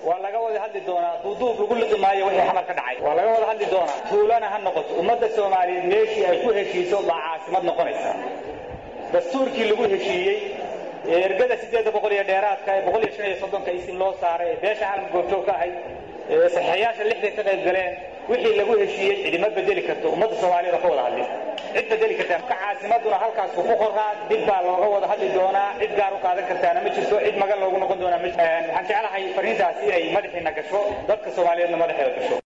waa laga wada hadli doonaa duuduub lagu liqi maayo wixii xamar ka dhacay waa laga wada hadli doonaa tuulana ha noqoto ummadda soomaaliyeed meeshii ay ku heshiiso baa caasimad noqonaysa dastuurkii lagu heshiiyey ee ergada siddeedda boqol iyo dheeraadka ee boqol iyo shan iyo soddonka isin loo saaray ee beesha caalamka goobjoog ka ahayd ee saxiixayaasha lixday ka qayb galeen wixii lagu heshiiyey cidima bedeli karto ummadda soomaaliyeed oo ka wada hadlin cid bedeli kartaa ka caasimaduna halkaas ku qoraa dib baa looga wada hadli doonaa cid gaar u qaadan kartaana ma jirto cid magan loogu noqon doonaa ma waxaan jeclahay fariintaasi inay madaxiina gasho dadka soomaaliyeedna madaxeeda gasho